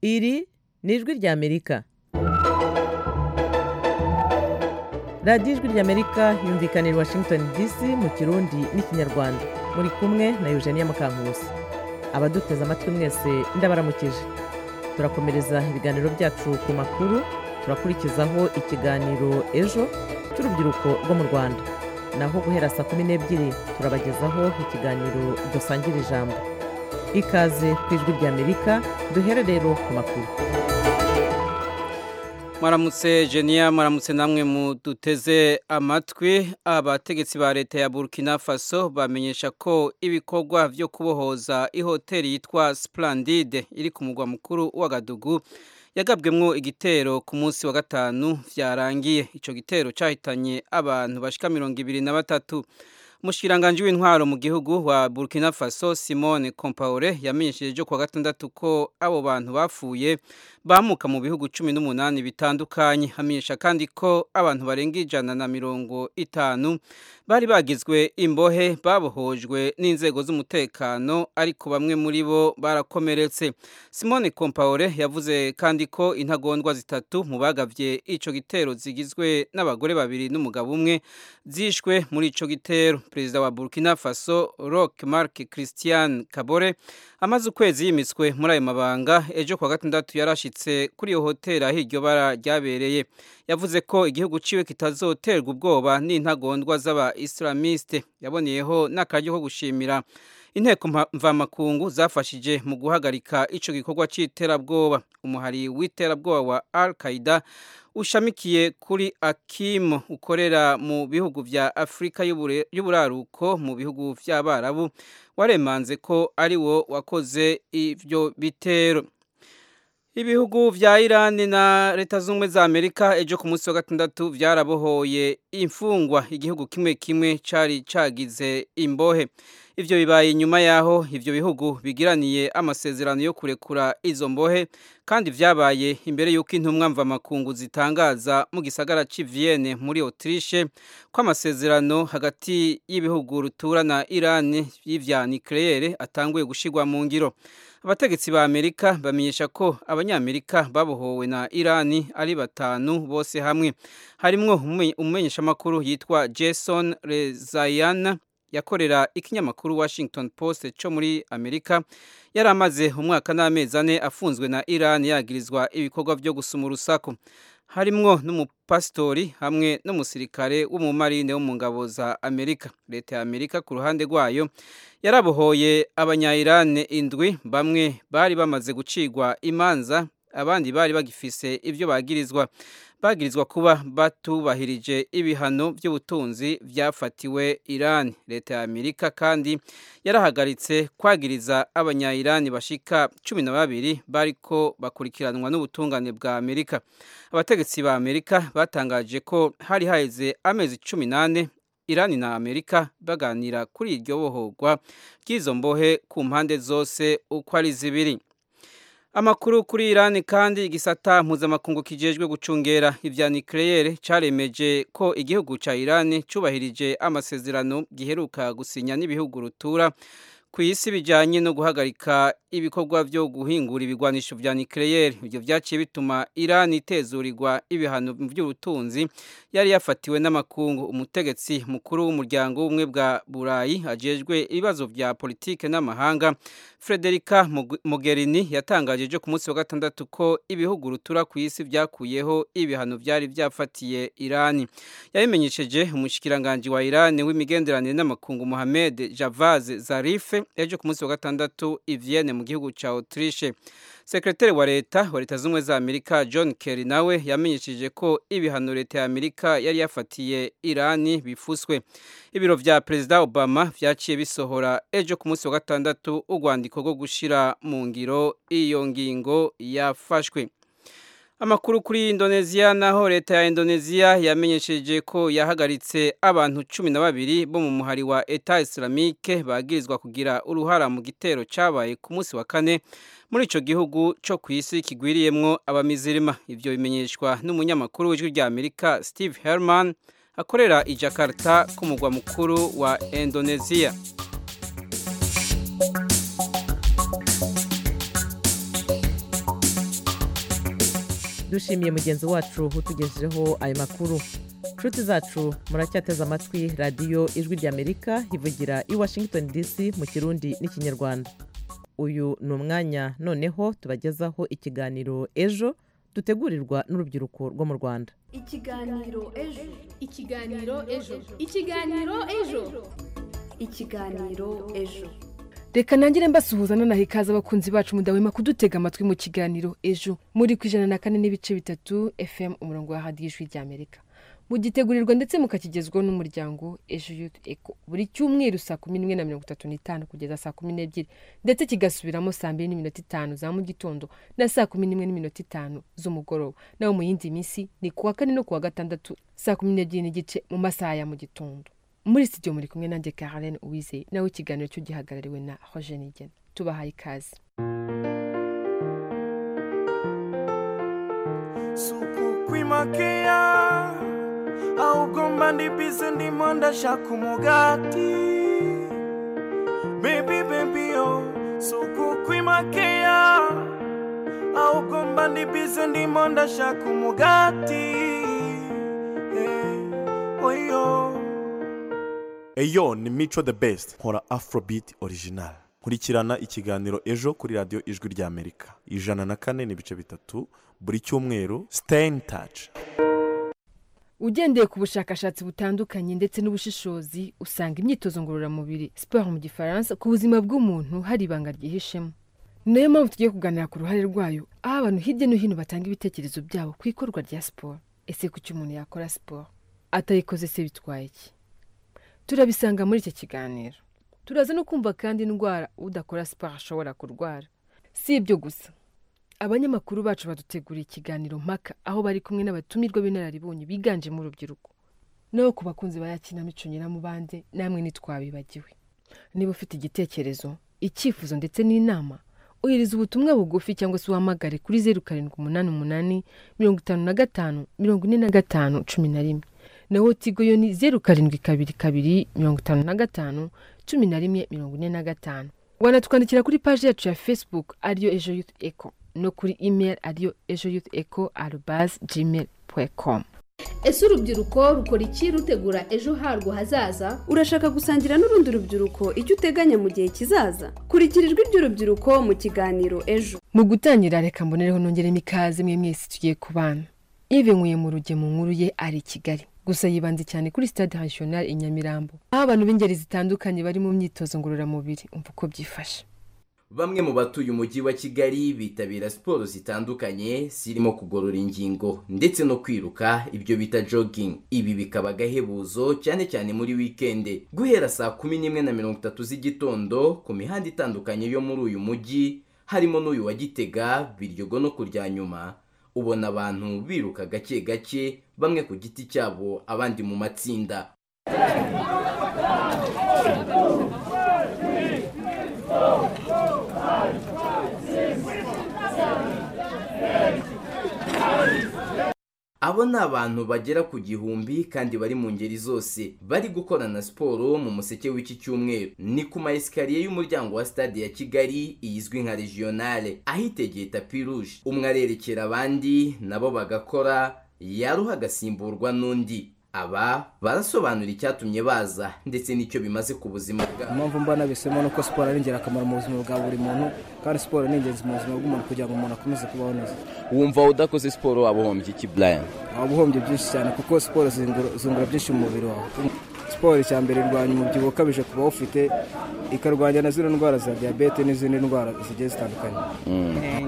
Iri ni ijwi ry'Amerika. Radiyo ijwi ry'Amerika yumvikanira i Washington DC mu Kirundi n'Ikinyarwanda. Muri kumwe na Eugenia Mukankusi. Abaduteze amatwi mwese ndabaramukije. Turakomereza ibiganiro byacu ku makuru, turakurikizaho ikiganiro ejo cy'urubyiruko rwo mu Rwanda. Naho guhera saa kumi n'ebyiri turabagezaho ikiganiro dusangira ijambo. Ikaze ku ijwi ry'Amerika duhere rero ku makuru. Maramutse Genia maramutse namwe muduteze amatwi abategetsi ba leta ya Burkina Faso bamenyesha ko ibikorwa byo kubohoza ihoteli yitwa Splendide iri ku mugwa mukuru w'Agadugu yagabwemwo igitero ku munsi wa gatanu vyarangiye ico gitero cahitanye abantu bashika 23 Mushikiranganje w'intwaro mu gihugu wa Burkina Faso Simone Compaore yamenyesheje jo kwa gatandatu ko abo bantu bapfuye bamuka mu bihugu 18 bitandukanye hamenyesha kandi ko abantu barenga ijana na mirongo itanu bari bagizwe imbohe babohojwe n'inzego z'umutekano ariko bamwe muri bo barakomeretse Simone Compaore yavuze kandi ko intagondwa zitatu mu bagavye ico gitero zigizwe n'abagore babiri n'umugabo umwe zishwe muri ico gitero perezida wa Burkina Faso Roch Marc Christian Kabore amaze ukwezi yimiswe muri ayo mabanga ejo kwa gatandatu yarashi kuri iyo hoteli aho iryo bara ryabereye yavuze ko igihugu ciwe kitazoterwa ubwoba n'intagondwa z'aba isilamiste yaboneyeho n'akaryo ko gushimira inteko mvamakungu zafashije mu guhagarika ico gikorwa c'iterabwoba umuhari w'iterabwoba wa al qaida ushamikiye kuri Akim ukorera mu bihugu vya Afrika y'uburaruko mu bihugu vy'abarabu waremanze ko ari wo wakoze ivyo bitero Ibihugu vya Iran na leta z'ubumwe za Amerika ejo ku munsi wa gatandatu vyarabohoye imfungwa igihugu kimwe kimwe cari cagize imbohe. Ivyo bibaye nyuma yaho ivyo bihugu bigiraniye amasezerano yo kurekura izo mbohe kandi vyabaye imbere yuko intumwa mva makungu zitangaza mu gisagara ci Vienne muri Autriche ko amasezerano hagati y'ibihugu ruturana Iran y'ivya nucleaire atanguye gushigwa mu ngiro. Abategetsi ba Amerika bamenyesha ko abanyamerika babohowe na Irani ari batanu bose hamwe. Harimwo umumenyeshamakuru yitwa Jason Rezaian yakorera ikinyamakuru Washington Post cyo muri Amerika yari amaze umwaka n'amezi ane afunzwe na Iran yagirizwa ibikorwa byo gusuma urusaku harimwo n'umupasitori hamwe n'umusirikare w'umumarine wo mu ngabo za Amerika leta ya Amerika ku ruhande rwayo yarabohoye abanyayirane indwi bamwe bari bamaze gucigwa imanza abandi bari bagifise ibyo bagirizwa bagirizwa kuba batubahirije ibihano by'ubutunzi byafatiwe Iran leta ya Amerika kandi yarahagaritse kwagiriza abanyayirani bashika cumi na babiri bariko bakurikiranwa n'ubutungane bwa Amerika abategetsi ba Amerika batangaje ko hari haheze amezi cumi n'ane Irani na Amerika baganira kuri iryo bohorwa ry'izo mbohe ku mpande zose uko ari zibiri Amakuru kuri Iran kandi igisata mpuzamakungu kijejwe gucungera ivya nucleaire caremeje ko igihugu ca Iran cubahirije amasezerano giheruka gusinya n'ibihugu rutura ku isi bijanye no guhagarika ibikorwa byo guhingura ibigwanisho vya nucleaire ivyo vyaciye bituma Iran itezurirwa ibihano by'ubutunzi yari yafatiwe n'amakungu umutegetsi mukuru w'umuryango w'umwe bwa Burayi ajejwe ibibazo vya politike n'amahanga Frederica Mogherini yatangaje ejo ku munsi wa gatandatu ko ibihugu rutura ku isi vyakuyeho ibihano vyari vyafatiye Iran yabimenyesheje umushikiranganje wa Iran w'imigenderanire n'amakungu Mohamed Javad Zarif ejo ku munsi wa gatandatu i Vienne mu gihugu cya Autriche sekretari wa leta wa leta z'ubumwe za Amerika John Kerry nawe yamenyesheje ko ibihano leta ya Amerika yari yafatiye Irani bifuswe ibiro vya Perezida Obama vyaciye bisohora ejo ku munsi wa gatandatu urwandiko rwo gushira mu ngiro iyo ngingo yafashwe Amakuru kuri Indonesia naho leta ya Indonesia yamenyesheje ko yahagaritse abantu cumi na babiri bo mu muhari wa Eta Islamique bagirizwa kugira uruhara mu gitero cabaye ku munsi wa kane muri ico gihugu co ku isi kigwiriyemwo abamizirima ivyo bimenyeshwa n'umunyamakuru w'ijwi rya Amerika Steve Herman akorera i Jakarta ku mugwa mukuru wa Indonesia. dushimiye mugenzi wacu utugejejeho ayo makuru inshuti zacu muracyateze amatwi radiyo ijwi ry'amerika ivugira i washington dc mu kirundi n'ikinyarwanda uyu ni umwanya noneho tubagezaho ikiganiro ejo dutegurirwa n'urubyiruko rwo mu rwanda ikiganiro ejo ikiganiro ejo ikiganiro ejo ikiganiro ejo reka nangire mbasuhuza nonaha ikaze abakunzi bacu mudahwema kudutega amatwi mu kiganiro ejo muri ku ijana na kane n'ibice bitatu fm umurongo wa radiyo ijwi ry'amerika mugitegurirwa ndetse mukakigezwaho n'umuryango ejo yutu eko buri cyumweru saa kumi n'imwe na mirongo itatu n'itanu kugeza saa kumi n'ebyiri ndetse kigasubiramo saa mbiri n'iminota itanu za mu gitondo na saa kumi n'imwe n'iminota itanu z'umugoroba naho mu yindi minsi ni kuwa kane no kuwa gatandatu saa kumi n'ebyiri n'igice mu masaha ya mu gitondo muri studio muri kumwe nanjye Karen Uwizeye nawe ikiganiro cyo gihagarariwe na Roger Nigena tubahaye ikaze sukukwimakaia augomba ndibise ndimo ndashaka umugati bebi bebiyo sukukwimakaia augomba ndibise ndimo ndashaka umugati eh, oyo eyo ni mico the best nkora afrobeat original nkurikirana ikiganiro ejo kuri radiyo ijwi ry'amerika ijana na kane n'ibice bitatu buri cyumweru stain touch ugendeye ku bushakashatsi butandukanye ndetse n'ubushishozi usanga imyitozo ngororamubiri siporo mu gifaransa ku buzima bw'umuntu hari ibanga ryihishemo ni nayo mpamvu tugiye kuganira ku ruhare rwayo aho abantu hirya no hino batanga ibitekerezo byabo ku ikorwa rya siporo ese kuki umuntu yakora siporo atayikoze se bitwaye iki turabisanga muri iki kiganiro turaza no kumva kandi indwara udakora siporo ashobora kurwara si ibyo gusa abanyamakuru bacu baduteguriye ikiganiro mpaka aho bari kumwe n'abatumirwa b'inararibonye biganjemo urubyiruko naho ku bakunzi ba yakinamico nyiramubande namwe ntitwabibagiwe niba ufite igitekerezo icyifuzo ndetse n'inama ohereza ubutumwa bugufi cyangwa se uhamagare kuri zeru karindwi umunani umunani mirongo itanu na gatanu mirongo ine na gatanu cumi na rimwe naho tigo yo ni zeru karindwi kabiri kabiri mirongo itanu na gatanu cumi na rimwe mirongo ine na gatanu wanatwandikira kuri paji yacu ya facebook ariyo ejo yutu eko no kuri email ariyo ejo yutu eko arubazi gmail com ese urubyiruko rukora iki rutegura ejo harwo hazaza urashaka gusangira n'urundi rubyiruko icyo uteganya mu gihe kizaza kurikira ijwi ry'urubyiruko mu kiganiro ejo mu gutangira reka mbonereho nongeremo ikaze mwe mwese tugiye ku bana ive nkuye mu rugemu nkuru ye ari i kigali gusa yibanze cyane kuri stade national i nyamirambo aho abantu b'ingeri zitandukanye bari mu myitozo ngororamubiri umva uko byifashe bamwe mu batuye umujyi wa kigali bitabira siporo zitandukanye zirimo kugorora ingingo ndetse no kwiruka ibyo bita jogging ibi bikaba agahebuzo cyane cyane muri wikende guhera saa kumi n'imwe na mirongo itatu z'igitondo ku mihanda itandukanye yo muri uyu mujyi harimo n'uyu wa gitega biryogo no kurya nyuma ubona abantu biruka gake gake bamwe ku giti cyabo abandi mu matsinda abo ni abantu bagera ku gihumbi kandi bari mu ngeri zose bari gukorana siporo mu museke w'iki cyumweru ni ku maesikariye y'umuryango wa stade ya kigali izwi nka regionale ahitegeye tapi rouge umwe arerekera abandi nabo bagakora yaruha agasimburwa n'undi aba barasobanura icyatumye baza ndetse n'icyo bimaze ku buzima bwabo impamvu mbona bisemo ni uko siporo ari ingirakamaro mu buzima bwa buri muntu kandi siporo ni ingenzi mu buzima bw'umuntu kugira ngo umuntu akomeze kubaho neza wumva udakoze siporo waba uhombye iki buraya waba uhombye byinshi cyane kuko siporo zingura- zungura byinshi mu mubiri wawe siporo icya mbere irwanya umubyibuho ukabije ku bawufite ikarwanya na zino ndwara za diyabete n'izindi ndwara zigiye zitandukanye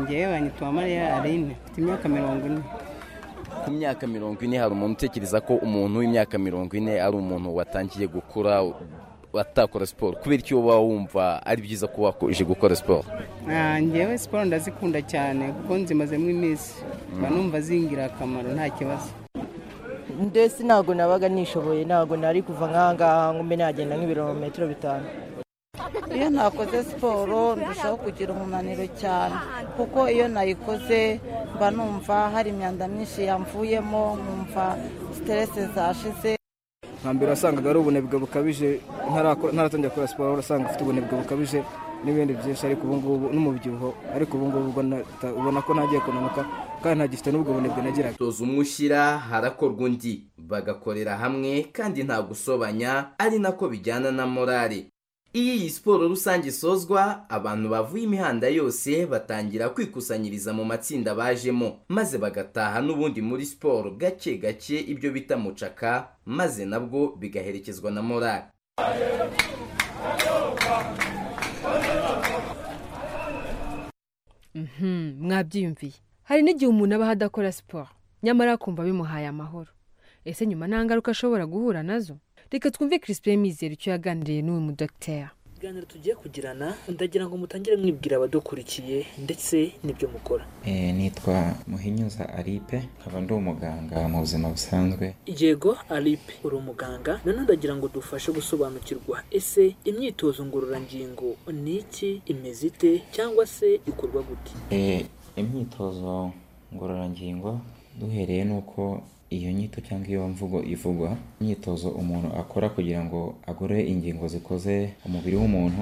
ngewe banyitwa mariya aline mfite imyaka mirongo ine ku myaka mirongo ine hari umuntu utekereza ko umuntu w'imyaka mirongo ine ari umuntu watangiye gukura watakora siporo kubera icyo uba wumva ari byiza kuba wakomeje gukora siporo Ah, ngewe siporo ndazikunda cyane kuko nzimazemo iminsi mba numva zingira akamaro nta kibazo ndetse ntabwo nabaga nishoboye ntabwo nari kuva nk'aha ngaha ngumbe nagenda nk'ibirometero bitanu iyo ntakoze siporo ndushaho kugira umunaniro cyane kuko iyo nayikoze mba numva hari imyanda myinshi yamvuyemo nkumva siteresi zashize nka mbere wasangaga ari ubunebwe bukabije ntarakora- ntaratangira gukora siporo urasanga ufite ubunebwe bukabije n'ibindi byinshi ariko ubu ngubu n'umubyibuho ariko ubu ngubu ubona ubona ko ntagiye kunanuka kandi ntagifite n'ubwo bunebwe nagiraga toza umwe ushyira harakorwa undi bagakorera hamwe kandi nta gusobanya ari nako bijyana na morale iyo iyi siporo rusange isozwa abantu bavuye imihanda yose batangira kwikusanyiriza mu matsinda bajemo maze bagataha n'ubundi muri siporo gake gake ibyo bita mucaka maze nabwo bigaherekezwa na morale mwabyiyumviye hari n'igihe umuntu aba adakora siporo nyamara akumva bimuhaye amahoro ese nyuma nta ngaruka ashobora guhura nazo reka twumve chrispin mizero icyo yaganiriye n'uyu mudogiteri ibiganiro tugiye kugirana ndagira ngo mutangire mwibwira abadukurikiye ndetse n'ibyo mukora nitwa muhinyuza aripe nkaba ndi umuganga mu buzima busanzwe yego aripe uri umuganga nanone ndagira ngo dufashe gusobanukirwa ese imyitozo ngororangingo ni iki imeze ite cyangwa se ikorwa gute imyitozo ngororangingo duhereye n'uko iyo nyito cyangwa iyo mvugo ivugwa imyitozo umuntu akora kugira ngo agorore ingingo zikoze umubiri w'umuntu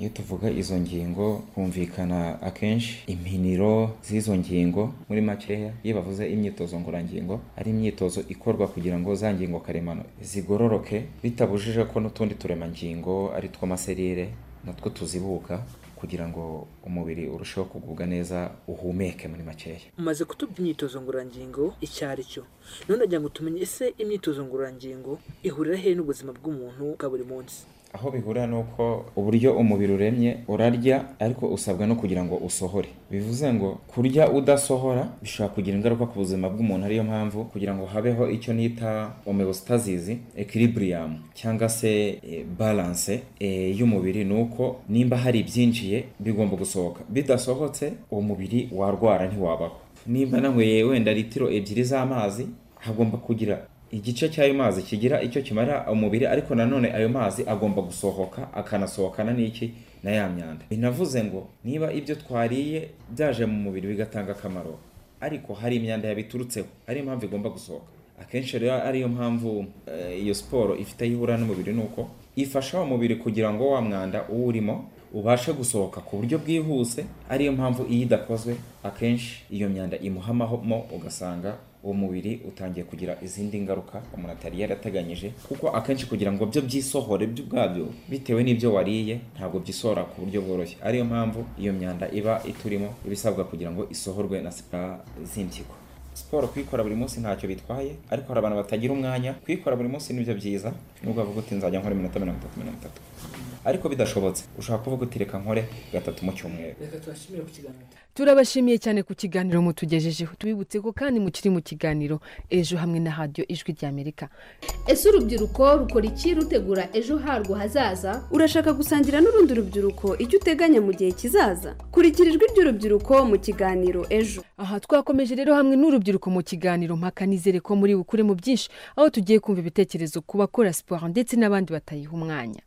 iyo tuvuga izo ngingo humvikana akenshi impiniro z'izo ngingo muri makeya iyo bavuze imyitozo ngororangingo ari imyitozo ikorwa kugira ngo za ngingo karemano zigororoke bitabujije ko n'utundi turemangingo ari two maserire natwo tuzibuka kugira ngo umubiri urusheho kugubwa neza uhumeke muri makeya umaze kutubya imyitozo ngororangingo icyo ari cyo none ndagira ngo tumenye ese imyitozo ngororangingo ihurira hehe n'ubuzima bw'umuntu bwa buri munsi aho bihurira ni uko uburyo umubiri uremye urarya ariko usabwa no kugira ngo usohore bivuze ngo kurya udasohora bishobora kugira ingaruka ku buzima bw'umuntu ariyo mpamvu kugira ngo habeho icyo nita homeostasis equilibrium cyangwa se eh, balance eh, y'umubiri ni uko nimba hari ibyinjiye bigomba gusohoka bidasohotse uwo mubiri warwara ntiwabaho nimba nanyweye wenda litiro ebyiri z'amazi hagomba kugira igice cy'ayo mazi kigira icyo kimarira umubiri ariko nanone ayo mazi agomba gusohoka akanasohokana n'iki na ya myanda binavuze ngo niba ibyo twariye byaje mu mubiri bigatanga akamaro ariko hari imyanda yabiturutseho ariyo mpamvu igomba gusohoka akenshi rero ariyo mpamvu eh, iyo siporo ifite aho ihura n'umubiri ni uko ifasha umubiri kugira ngo wa mwanda uwurimo ubashe gusohoka ku buryo bwihuse ariyo mpamvu iyo idakozwe akenshi iyo myanda imuhamamo ugasanga uwo mubiri utangiye kugira izindi ngaruka umuntu atari yarateganyije kuko akenshi kugira ngo byo byisohore byo ubwabyo bitewe n'ibyo wariye ntabwo byisohora ku buryo bworoshye ariyo mpamvu iyo myanda iba iturimo iba isabwa kugira ngo isohorwe na siporo z'impyiko siporo kuyikora buri munsi ntacyo bitwaye ariko hari abantu batagira umwanya kuyikora buri munsi nibyo byiza nubwo bavuga uti nzajya nkora iminota mirongo itatu mirongo itatu ariko bidashobotse ushobora kuvuga uti reka nkore gatatu mu cyumweru reka tubashimire ku kiganiro turabashimiye cyane ku kiganiro mutugejejeho tubibutse ko kandi mukiri mu kiganiro ejo hamwe na radiyo ijwi ry'amerika ese urubyiruko rukora iki rutegura ejo harwo hazaza urashaka gusangira n'urundi rubyiruko icyo uteganya mu gihe kizaza kurikira ijwi ry'urubyiruko mu kiganiro ejo aha twakomeje rero hamwe n'urubyiruko mu kiganiro mpaka nizere ko muri bukure mu byinshi aho tugiye kumva ibitekerezo ku bakora siporo ndetse n'abandi batayiha umwanya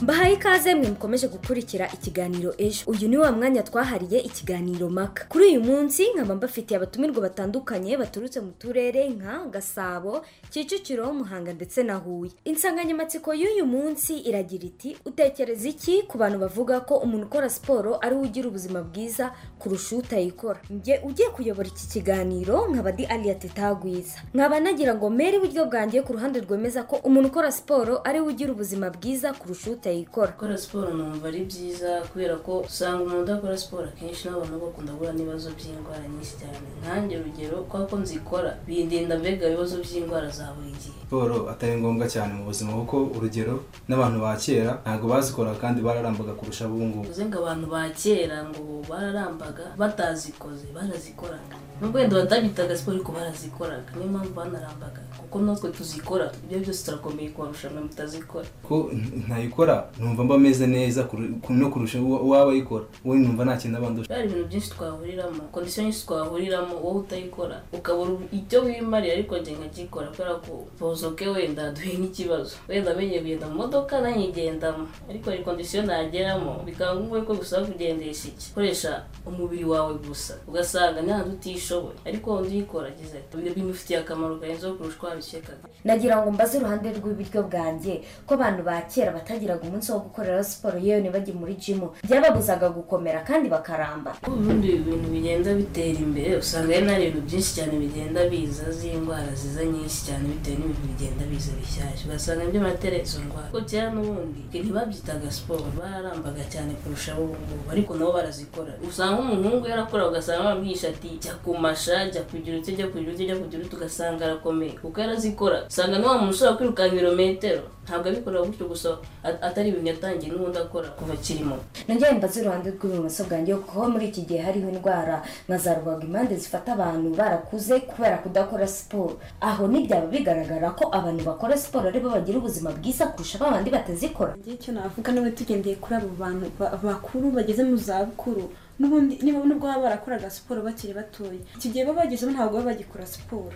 mbahaye ikaze mwe mukomeje gukurikira ikiganiro ejo uyu ni wa mwanya twahariye ikiganiro maka kuri uyu munsi nkaba mbafitiye abatumirwa batandukanye baturutse mu turere nka gasabo kicukiro muhanga ndetse na huye insanganyamatsiko y'uyu munsi iragira iti utekereza iki ku bantu bavuga ko umuntu ukora siporo ari we ugira ubuzima bwiza kurusha utayikora njye ugiye kuyobora iki kiganiro nkaba di aliya tetagwiza nkaba nagira ngo mbere iburyo bwanjye ku ruhande rwemeza ko umuntu ukora siporo ari we ugira ubuzima bwiza kurusha utayikora utayikora gukora siporo numva ari byiza kubera ko usanga umuntu udakora siporo akenshi n'abantu bakunda guhura n'ibibazo by'indwara nyinshi cyane nkanjye urugero kubera ko nzikora bindinda mbega ibibazo by'indwara za buri gihe siporo atari ngombwa cyane mu buzima kuko urugero n'abantu ba kera ntabwo bazikora kandi bararambaga kurusha ubu ngubu bivuze ngo abantu ba kera ngo bararambaga batazikoze barazikoraga nubwo wenda batagitaga siporo ariko barazikoraga niyo mpamvu banarambaga kuko natwe tuzikora ibyo byose turakomeye kubarusha mwe mutazikora ko ntayikora numva mba meze neza no kurusha uwaba ayikora wowe numva nta kintu abandi hari ibintu byinshi twahuriramo kondisiyo nyinshi twahuriramo wowe utayikora ukabura icyo wimarira ariko njye nkakikora kubera ko bozoke wenda duhe nk'ikibazo wenda amenye kugenda mu modoka nanyigendamo ariko hari kondisiyo nageramo bikaba ngombwa ko gusaba kugendesha iki koresha umubiri wawe gusa ugasanga nta utishoboye ariko wundi uyikora agize ibintu bimufitiye akamaro karenzeho kurusha uko wabikekaga nagira ngo mbaze uruhande rw'iburyo bwanjye ko abantu ba kera batagira babuzaga umunsi wo gukorera siporo yewe ntibajye muri jimu byababuzaga gukomera kandi bakaramba ubundi ibintu bigenda bitera imbere usanga ari nta bintu byinshi cyane bigenda biza z'indwara ziza nyinshi cyane bitewe n'ibintu bigenda biza bishyashya ugasanga by'amatera izo ndwara kuko kera n'ubundi ntibabyitaga siporo bararambaga cyane kurusha ubu ngubu ariko nabo barazikora usanga umuhungu yarakora ugasanga bamwisha ati jya kumasha jya kugira uti jya kugira uti jya kugira uti ugasanga arakomeye kuko yarazikora usanga n'uwa muntu ushobora kwirukanka ibirometero ntabwo abikorera gutyo gusa at- atari ibintu yatangiye n'ubundi akora kuva akiri muto nongera mbaze uruhande rw'ibumoso bwanjye kuko muri iki gihe hariho indwara nka za rubagimpande zifata abantu barakuze kubera kudakora siporo aho ntibyaba bigaragara ko abantu bakora siporo aribo bagira ubuzima bwiza kurusha babandi batazikora njye icyo navuga niba tugendeye kuri abo bantu ba- bakuru bageze mu za bukuru n'ubundi niba nubwo baba barakoraga siporo bakiri batoya iki gihe baba bagezemo ntabwo baba bagikora siporo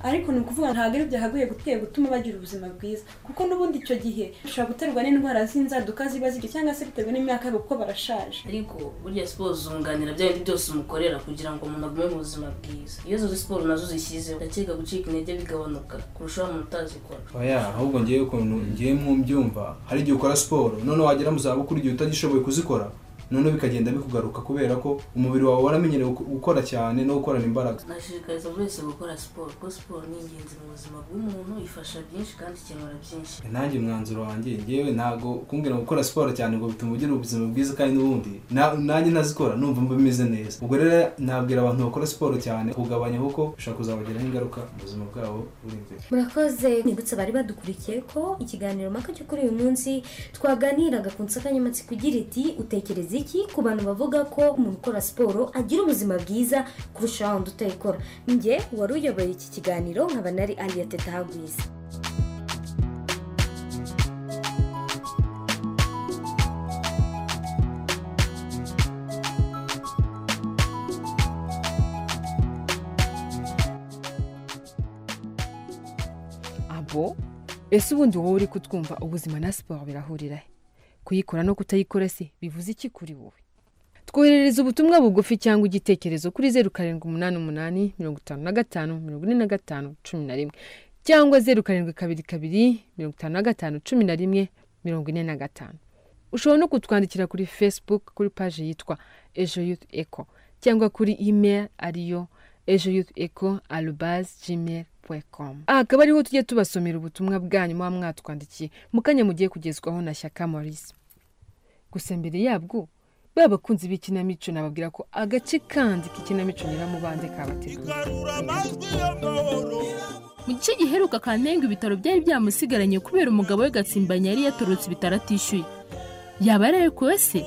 ariko ni ukuvuga ngo ntabwo ari byagaguye guteye gutuma bagira ubuzima bwiza kuko n'ubundi icyo gihe bishobora guterwa n'indwara z'inzaduka ziba zigiye cyangwa se bitewe n'imyaka yabo kuko barashaje ariko burya siporo zunganira bya bindi byose umukorera kugira ngo umuntu agume mu buzima bwiza iyo zo siporo nazo zishyizeho ndakeka gucika intege bigabanuka kurushaho umuntu utazikora oya ahubwo ngewe ukuntu ngewe mu mbyumva hari igihe ukora siporo none wagera mu zabukuru igihe utagishoboye kuzikora none bikagenda bikugaruka kubera ko umubiri wawe waramenyerewe gu- gukora cyane no gukorana imbaraga nashishikariza buri wese gukora siporo kuko siporo ni ingenzi mu buzima bw'umuntu ifasha byinshi kandi ikemura byinshi nanjye umwanzuro wanjye ngewe ntabwo kumbwira ngo gukora siporo cyane ngo bituma ugira ubuzima bwiza kandi n'ubundi na- nanjye ntazikora numva mba bimeze neza ubwo rero nabwira abantu bakora siporo cyane kugabanya kuko bishobora kuzabagiraho ingaruka mu buzima bwabo buri imbere murakoze nibutse bari badukurikiye ko ikiganiro mpaka cyo kuri uyu munsi twaganiraga ku nsanganyamatsiko igira iti utekereza iki ku bantu bavuga ko umuntu ukora siporo agira ubuzima bwiza kurusha wundi utayikora njye wari uyoboye iki kiganiro nkaba nari aliyateta hagwiza abo ese ubundi wowe uri kutwumva ubuzima na siporo birahurira he kuyikora no kutayikora se bivuze iki kuri wowe twoherereza ubutumwa bugufi cyangwa igitekerezo kuri zeru karindwi umunani umunani mirongo itanu na gatanu mirongo ine na gatanu cumi na rimwe cyangwa zeru karindwi kabiri kabiri mirongo itanu na gatanu cumi na rimwe mirongo ine na gatanu ushobora no kutwandikira kuri facebook kuri paji yitwa ejo yutu eko cyangwa kuri email ariyo ejo yutu eko arubazi gmail com aha akaba ariho tujye tubasomera ubutumwa bwanyu muba mwatwandikiye mu kanya mugiye kugezwaho na shyaka maurice gusa mbere yabwo ba bakunzi b'ikinamico nababwira ko agace kandi k'ikinamico nyiramubanze kabateguye mu gice giheruka kanenga ibitaro byari byamusigaranye kubera umugabo we gatsimbanya yari yatorotse ibitaro atishyuye yaba yararekuwe se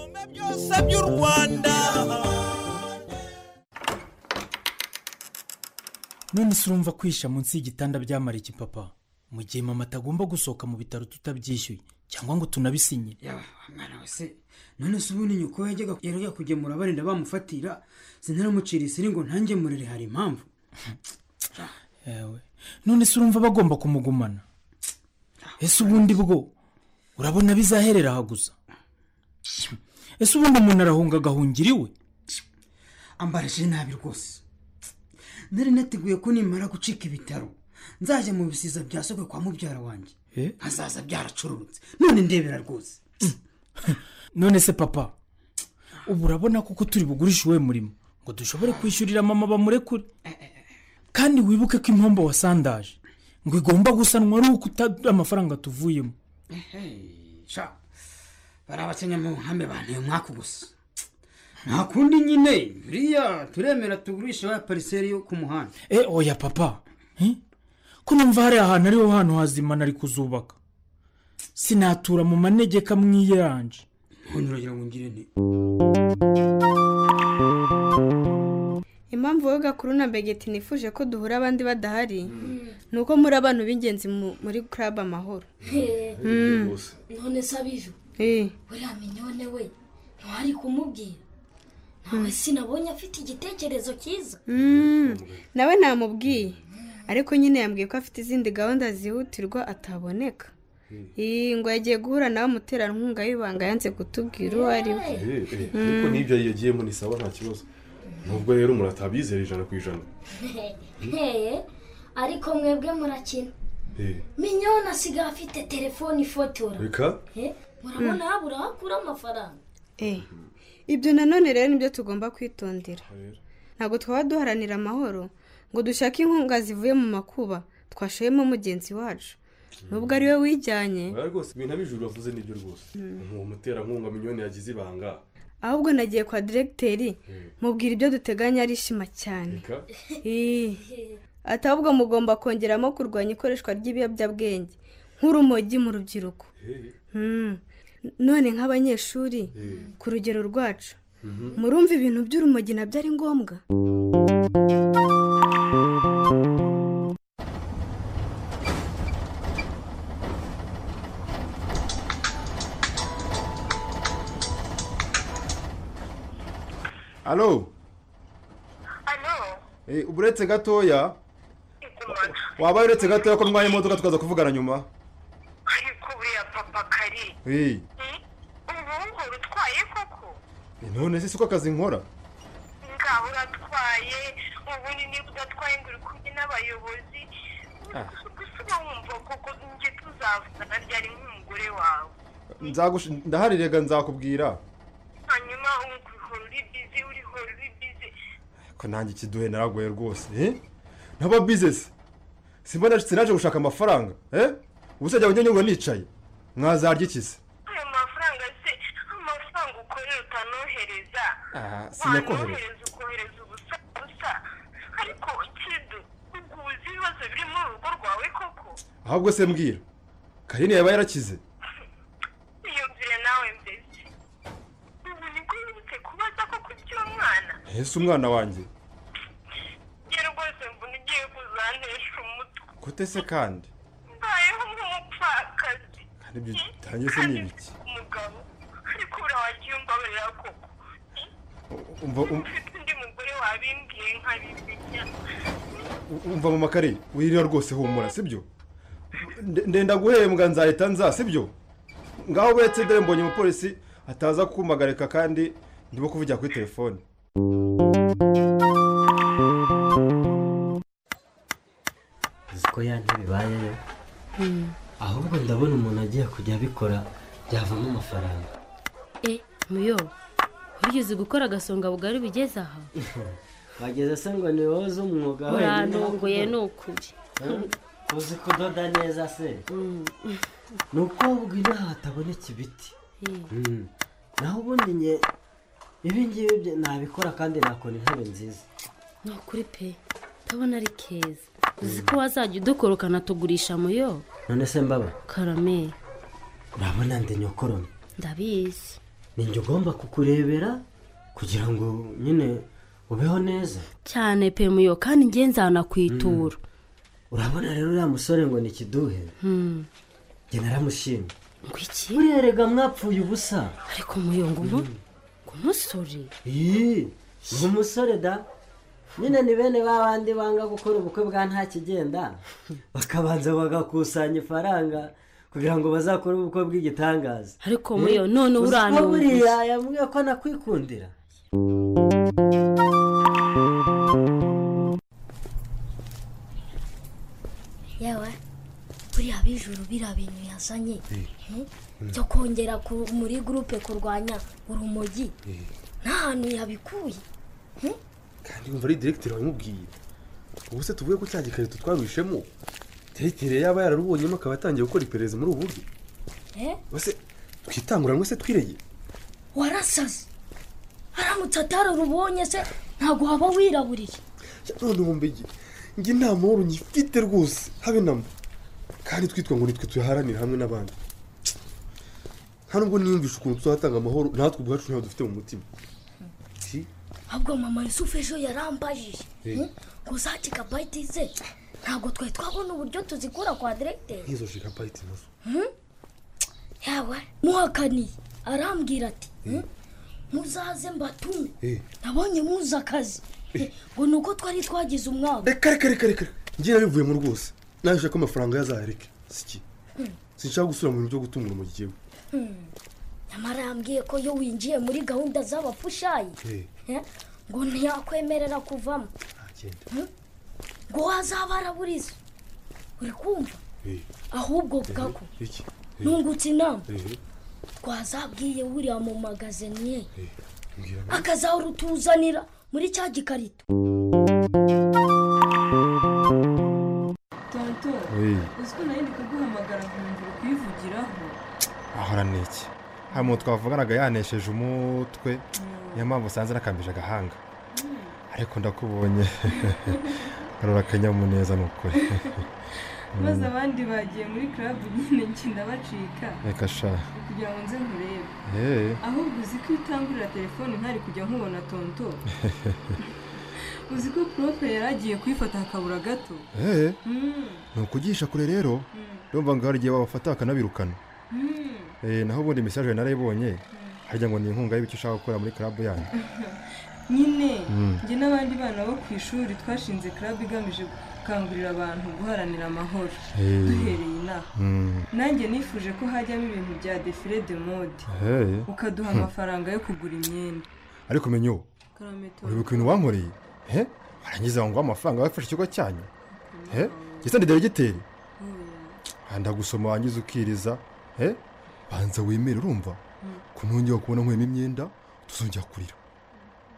none se urumva kwisha munsi y'igitanda byamara iki papa mu gihe mama atagomba gusohoka mu bitaro tutabyishyuye cyangwa ngo tunabisinye yaba mwana we se none se ubundi nyoko yajyaga yajya kugemura barinda bamufatira sinaramucira isiri ngo ntange murere hari impamvu yewe none se urumva bagomba kumugumana ese ubundi bwo urabona bizaherera aha gusa ese ubundi umuntu arahunga agahungira iwe ambarije nabi rwose nari nateguye ko nimara gucika ibitaro nzajya mu bisiza bya sogwe kwa mubyara wanjye hazaza byaracururutse none ndebera rwose none se papa ubu urabona kuko turi bugurishe uwe murimo ngo dushobore kwishyurira mama bamurekure kandi wibuke ko impombo wasandaje ngo igomba gusanwa ari uko utadura amafaranga tuvuyemo sha bari abakenya mu nkambi banteye umwaka gusa nta kundi nyine buriya turemera tugurisha wa pariseri yo ku muhanda e oya papa eh? ko numva hari ahantu ariho hantu hazima nari kuzubaka sinatura mu manegeka mwiyeranje ntunyuragira ngo ngire nti impamvu wowe gakuru na begeti nifuje ko duhura abandi badahari ni uko muri abantu b'ingenzi mu- muri club amahoro Mm. none se abijo Eh. buriya minyone we ntiwari kumubwira ntawe sinabonye afite igitekerezo cyiza Mm. nawe namubwiye ariko nyine yambwiye ko afite izindi gahunda zihutirwa ataboneka Ii, ngo yagiye guhura nawe umuterankunga w'ibanga yanze kutubwira uwo ari we ariko n'ibyo yagiyemo ni sawa nta kibazo nubwo rero muratabizera ijana ku ijana nteye ariko mwebwe murakina Eh, minyone asigaye afite telefone ifotora reka Eh, murabona habura wakura amafaranga Eh, ibyo nanone rero nibyo tugomba kwitondera ntabwo twaba duharanira amahoro ngo dushake inkunga zivuye mu makuba twashoyemo mugenzi wacu nubwo ari we wijyanye oya rwose ibintu abijuru bavuze nibyo rwose uwo muterankunga miliyoni yagize ibanga ahubwo nagiye kwa diregiteri mubwira ibyo duteganya arishima cyane reka Eh, ati ahubwo mugomba kongeramo kurwanya ikoreshwa ry'ibiyobyabwenge nk'urumogi mu rubyiruko Eh, Mm. none nk'abanyeshuri eh. ku rugero rwacu Mhm. murumva ibintu by'urumogi nabyo ari ngombwa alo Eh, ubu uretse gatoya waba uretse gatoya ko ndwaye imodoka tukaza kuvugana nyuma Eh, ubungu utwaye koko none se siko akazi nkora ngaho uratwaye ubundi niba udatwaye ngo uri kumwe n'abayobozi Ah. gusa uba wumva koko njye tuzavugana ryari nk'umugore wawe Nzagusha- ndahari rega nzakubwira hanyuma uhora uri bizi urihora uri bizi ko nanjye ikiduhe naragoye rwose eh? ntaba bizesi simba naje- sinaje gushaka amafaranga eh? ubu se jya ujya nyungura nicaye mwazarya iki se ayo mafaranga se amafaranga ukorera utanohereza Ah, sinyakohereza wanohereza ukohereza ubusa busa ariko kidu ubwo uzi ibibazo biri muri urugo rwawe koko ahubwo se mbwira karine yaba yarakize niyumvire nawe mbese ubu nibwo yibutse kubaza koko iby'umwana ese umwana wanjye njye rwose mbona ugiye kuzantesha umutwe gute se kandi mbayeho nk'umupfakazi kandi ibyo utangiye se ni ibiki umugabo ariko buriya wagiye umbabarira koko umva um- ufite undi mugore wabimbwiye nkabimenya umva mu makare wirira rwose humura sibyo Nde- ndenda guhembwa nzahita nza sibyo ngaho uretse dore mbonye umupolisi ataza kumagarika kandi ndimo kuvugira kuri telefone uzi ko ya ntibibayeyo ahubwo ndabona umuntu agiye kujya abikora byavamo amafaranga e muyo wigeze gukora agasonga bugari bigeze aha wageze se ngo ni wowe uzi umwuga wenyine urantunguye ni ukuri Eh? uzi kudoda neza se ni ukuvuga inaha hataboneka ibiti Mm. naho ubundi nge ibingibi bye nabikora kandi nakora intebe nziza ni ukuri pe ndabona ari keza uzi ko wazajya udukorokana tugurisha muyo none se mbaba karame urabona ndi nyokorome ndabizi ni njye ugomba kukurebera kugira ngo nyine ubeho neza cyane pe muyo kandi nge nzanakwitura urabona rero uriya musore ngo ni kiduhe Hmm. njye naramushimye ngo iki buriya rega mwapfuye ubusa ariko muyo ngo umu- ngo umusore iyi ni umusore da nyine ni bene ba bandi banga gukora ubukwe bwa nta kigenda bakabanza bagakusanya ifaranga kugira ngo bazakore ubukwe bw'igitangaza ariko Eh? muyo none Uzi ko urantunguye buriya yambwiye ko anakwikundira yewe buriya bijuru biriya bintu yazanye eh, byo kongera ku- muri gurupe kurwanya urumogi nta hantu yabikuye kandi wumva ari diregiteri wabimubwiye ubu se tuvuye ko cya gikarito twarwishemo diregiteri yaba yararubonyemo akaba atangiye gukora iperereza muri ubu buryo eh? ese twitanguranwe se twireye warasaze aramutse atararubonye se ntabwo waba wiraburiye none wumva igihe njye nta mahoro ngifite rwose habe na mba kandi twitwa ngo nitwe tuyaharanira hamwe n'abandi nta nubwo niyumvisha ukuntu tuzatanga amahoro natwe ubwacu ntabwo dufite mu mutima Si? ahubwo mama yusufu ejo yarambajije Eh. eh, ngo za gigabayiti ze ntabwo twari twabona uburyo tuzikura kwa diregiteri nk'izo jigabayiti nazo Hmm? yawe muhakaniye arambwira ati hmm? muzaze mbatume Eh. nabonye muzi akazi Eh, ngo ni uko twari twagize umwaka reka reka reka reka njye nabivuyemo rwose nawe nshaka ko amafaranga yazayareke siki Hmm. sinshaka gusubira mu bintu byo gutunga urumogi igihe Hmm. nyamara yambwiye ko iyo winjiye muri gahunda z'abapushayi eh, ngo ntiyakwemerera kuvamo Hmm? ngo wazaba araburiza uri kumva ahubwo bwako nungutse inama twazabwiye wuriya mu magaziniye akazarutuzanira muri cya gikarito tonto Oui. uzi ko nari ndi kuguhamagara nkumva kuyivugiraho ahora ni iki hari umuntu twavuganaga yanesheje umutwe niyo mpamvu usanze nakambije agahanga ariko ndakubonye arora akanyamuneza ni ukuri maze abandi bagiye muri karabu nyine ngenda bacika reka sha kugira ngo nze nkurebe Eh. ahubwo uzi ko iyo utangurira telefone ntari kujya nkubona tonto uzi ko profe yari agiye kuyifata hakabura gato eee Mm. ni ukugisha kure rero ndumva ngo hari igihe babafata bakanabirukana Mm. Eh, naho ubundi mesaje narayibonye harya ngo ni inkunga y'ibyo ushaka gukora muri karabu yanyu nyine Mm. njye n'abandi bana bo ku ishuri twashinze club igamije gukangurira abantu guharanira amahoro Eh. duhereye inaha Mm. nanjye nifuje ko hajyamo ibintu bya defile de mode Eh. ukaduha Hmm. amafaranga yo kugura imyenda ariko menya ubu Karameto. uribuka ibintu wankoreye he warangiza ngo amafaranga wafashe ikigo cyanyu he gisa ndi deregiteri ndagusoma wangiza ukiriza he banza wemere urumva ko nongera kubona nkuyemo imyenda tuzongera kurira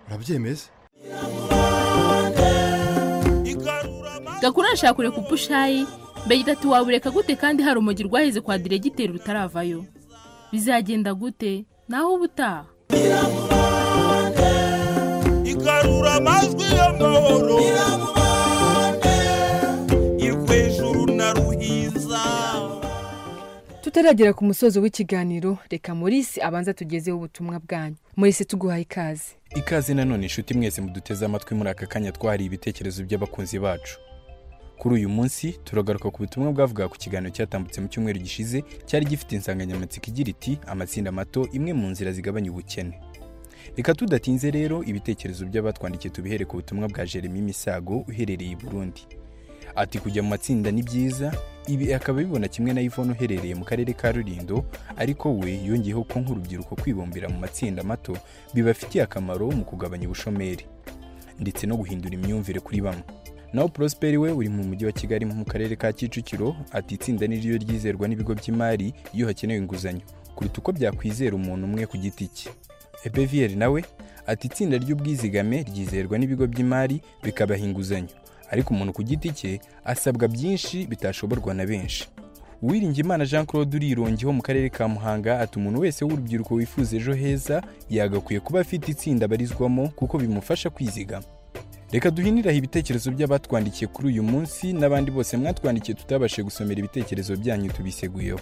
urabyemeye se gakuru arashaka kureka upushayi mbega ati wabureka gute kandi hari umugi rwahize kwa diregiteri rutaravayo bizagenda gute naho uba utaha igarura amajwi y'amahoro irwejuru na ruhiza tutaragera ku musozo w'ikiganiro reka morisi abanza tugezeho ubutumwa bwanyu morisi tuguhaye ikaze ikaze nanone inshuti mwese muduteze amatwi muri aka kanya twahariye ibitekerezo by'abakunzi bacu kuri uyu munsi turagaruka ku butumwa bwavugaga ku kiganiro cyatambutse mu cyumweru gishize cyari gifite insanganyamatsiko igira iti amatsinda mato imwe mu nzira zigabanya ubukene reka tudatinze rero ibitekerezo by'abatwandikiye tubihere ku butumwa bwa jeremy misago uherereye i burundi ati kujya mu matsinda ni byiza ibi akaba abibona kimwe na yvonne uherereye mu karere ka rulindo ariko we yongeyeho ko nk'urubyiruko kwibumbira mu matsinda mato bibafitiye akamaro mu kugabanya ubushomeri ndetse no guhindura imyumvire kuri bamwe naho prosperi we uri mu mujyi wa kigali mu karere ka kicukiro ati itsinda ni ryo ryizerwa n'ibigo by'imari iyo hakenewe inguzanyo kuruta uko byakwizera umuntu umwe ku giti cye ebeviyeri nawe ati itsinda ry'ubwizigame ryizerwa n'ibigo by'imari bikabaha inguzanyo ariko umuntu ku giti cye asabwa byinshi bitashoborwa na benshi uwiringiyimana jean claude urirongeho mu karere ka muhanga ati umuntu wese w'urubyiruko wifuza ejo heza yagakwiye kuba afite itsinda abarizwamo kuko bimufasha kwizigama reka duhiniraho ibitekerezo by'abatwandikiye kuri uyu munsi n'abandi bose mwatwandikiye tutabashije gusomera ibitekerezo byanyu tubiseguyeho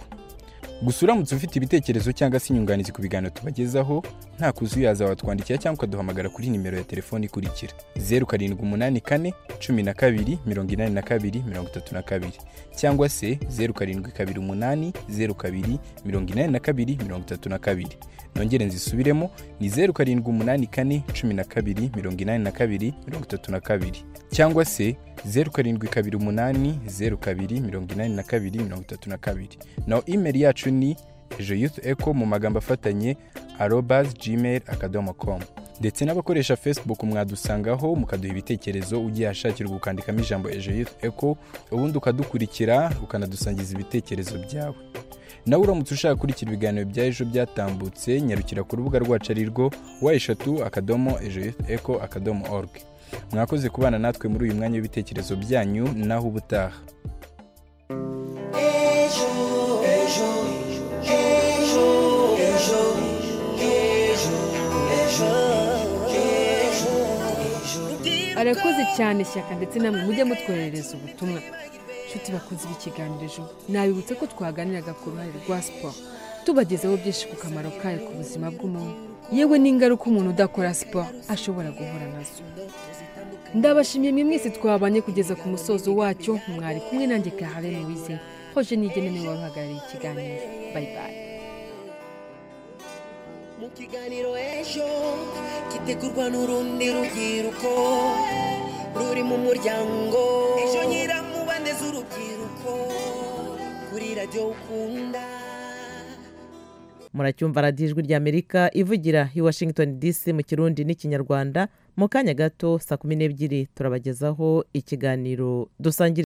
gusa uramutse ufite ibitekerezo cyangwa se inyunganizi ku biganiro tubagezaho nta kuzi uyaza watwandikira cyangwa ukaduhamagara kuri nimero ya telefoni ikurikira zeru karindwi umunani kane cumi na kabiri mirongo inani na kabiri mirongo itatu na kabiri cyangwa se zeru karindwi kabiri umunani zeru kabiri mirongo inani na kabiri mirongo itatu na kabiri nongere nzisubiremo ni zeru karindwi umunani kane cumi na kabiri mirongo inani na kabiri mirongo itatu na kabiri cyangwa se zeru karindwi kabiri umunani zeru kabiri mirongo inani na kabiri mirongo itatu na kabiri naho imeri yacu ni ejo yutu eko mu magambo afatanye arobas gmail akadomo komu ndetse n'abakoresha facebook mwadusangaho mukaduha ibitekerezo ugiye ahashakira gukandikamo ijambo ejo yutu eko ubundi ukadukurikira ukanadusangiza ibitekerezo byawe nawe uramutse ushaka gukurikira ibiganiro bya ejo byatambutse nyarukira ku rubuga rwacu ari rwo wa eshatu akadomo ejo eko akadomo oruge mwakoze kubana natwe muri uyu mwanya w'ibitekerezo byanyu naho ubutaha ejo ejo ejo ejo ejo ejo arakoze cyane shyaka ndetse namwe mujye mutwoherereza ubutumwa nshuti bakunze ikiganiro ejo nabibutse ko twaganiraga ku ruhare rwa siporo tubagezaho byinshi ku kamaro kayo ku buzima bw'umuntu yewe n'ingaruka umuntu udakora siporo ashobora guhura nazo ndabashimiye mwe mwese twabanye kugeza ku musozo wacyo mwari kumwe nanjye kaharene wize hoje nigene niwe wari uhagarariye ikiganiro bayibayi mu kiganiro ejo gitegurwa n'urundi rubyiruko ruri mu muryango ejo nyiramubane z'urubyiruko kuri radiyo ukunda muracyumva radiyo ijwi ry'amerika ivugira i washington dc mu kirundi n'ikinyarwanda mu kanya gato saa kumi n'ebyiri turabagezaho ikiganiro dusangira